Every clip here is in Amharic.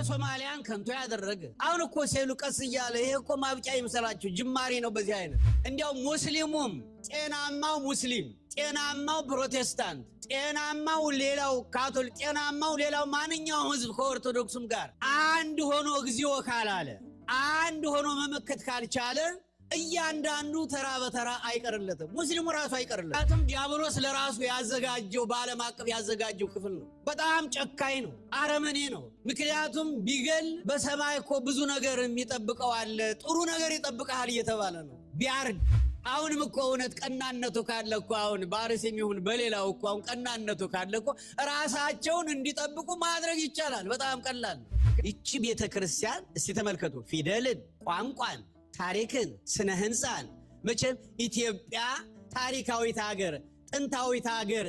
የሶማሊያን ከንቶ ያደረገ አሁን እኮ ሴሉ ቀስ እያለ ይሄ እኮ ማብቂያ ይምሰላችሁ ጅማሬ ነው። በዚህ አይነት እንዲያው ሙስሊሙም ጤናማው ሙስሊም፣ ጤናማው ፕሮቴስታንት፣ ጤናማው ሌላው ካቶሊክ፣ ጤናማው ሌላው ማንኛውም ህዝብ ከኦርቶዶክሱም ጋር አንድ ሆኖ እግዚኦ ካላለ አንድ ሆኖ መመከት ካልቻለ እያንዳንዱ ተራ በተራ አይቀርለትም። ሙስሊሙ ራሱ አይቀርለትም። ዲያብሎስ ለራሱ ያዘጋጀው በዓለም አቀፍ ያዘጋጀው ክፍል ነው። በጣም ጨካኝ ነው፣ አረመኔ ነው። ምክንያቱም ቢገል በሰማይ እኮ ብዙ ነገር የሚጠብቀው አለ፣ ጥሩ ነገር ይጠብቀሃል እየተባለ ነው። ቢያርድ አሁንም እኮ እውነት ቀናነቱ ካለ እኮ አሁን በአርስ የሚሆን በሌላው እኮ አሁን ቀናነቱ ካለ እኮ ራሳቸውን እንዲጠብቁ ማድረግ ይቻላል። በጣም ቀላል። ይቺ ቤተ ክርስቲያን እስቲ ተመልከቱ ፊደልን፣ ቋንቋን ታሪክን ስነ ህንፃን መቼም ኢትዮጵያ ታሪካዊት ሀገር ጥንታዊት ሀገር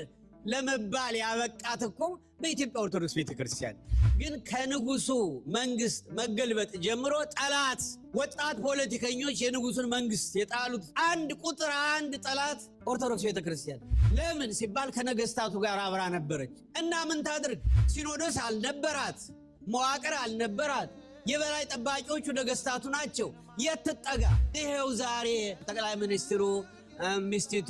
ለመባል ያበቃት እኮ በኢትዮጵያ ኦርቶዶክስ ቤተክርስቲያን። ግን ከንጉሱ መንግስት መገልበጥ ጀምሮ ጠላት ወጣት ፖለቲከኞች የንጉሱን መንግስት የጣሉት አንድ ቁጥር አንድ ጠላት ኦርቶዶክስ ቤተክርስቲያን። ለምን ሲባል ከነገስታቱ ጋር አብራ ነበረች እና ምን ታድርግ? ሲኖዶስ አልነበራት፣ መዋቅር አልነበራት። የበላይ ጠባቂዎቹ ነገስታቱ ናቸው። የት ትጠጋ? ይሄው ዛሬ ጠቅላይ ሚኒስትሩ ሚስቲቱ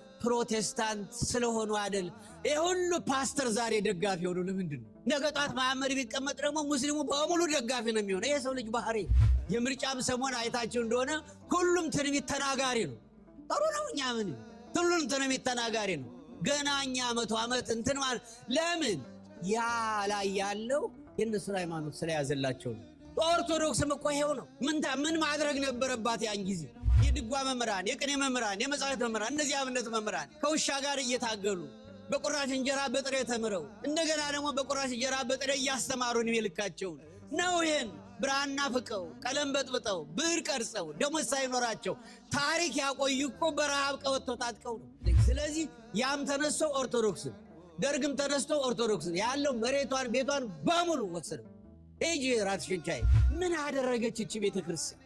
ፕሮቴስታንት ስለሆኑ አይደል? ይህ ሁሉ ፓስተር ዛሬ ደጋፊ ሆኑ። ለምንድን ነው? ነገ ጧት መሐመድ ቢቀመጥ ደግሞ ሙስሊሙ በሙሉ ደጋፊ ነው የሚሆነው። ይሄ ሰው ልጅ ባህሪ። የምርጫም ሰሞን አይታቸው እንደሆነ ሁሉም ትንቢት ተናጋሪ ነው። ጥሩ ነው። እኛ ምን ሁሉም ትንቢት ተናጋሪ ነው። ገና እኛ መቶ ዓመት እንትን ማለት ለምን ያ ላይ ያለው የእነሱን ሃይማኖት ስለያዘላቸው ነው። በኦርቶዶክስም እኮ ይሄው ነው። ምን ማድረግ ነበረባት ያን ጊዜ? የድጓ መምህራን፣ የቅኔ መምህራን፣ የመጻሕፍት መምህራን፣ እነዚህ አብነት መምህራን ከውሻ ጋር እየታገሉ በቁራሽ እንጀራ በጥሬ ተምረው እንደገና ደግሞ በቁራሽ እንጀራ በጥሬ እያስተማሩ ዕድሜ ልካቸውን ነው። ይህን ብራና ፍቀው ቀለም በጥብጠው ብዕር ቀርጸው ደሞዝ ሳይኖራቸው ታሪክ ያቆዩ እኮ በረሃብ ቀበቶ ታጥቀው ነው። ስለዚህ ያም ተነስቶ ኦርቶዶክስን ደርግም ተነስቶ ኦርቶዶክስን ያለው መሬቷን ቤቷን በሙሉ ወሰደው። ሂጂ ራትሽን ቻይ። ምን አደረገች እቺ ቤተ ክርስቲያን?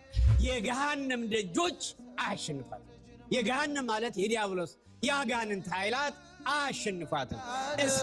የገሃነም ደጆች አያሸንፋትም። የገሃነም ማለት የዲያብሎስ የአጋንንት ኃይላት አያሸንፋትም።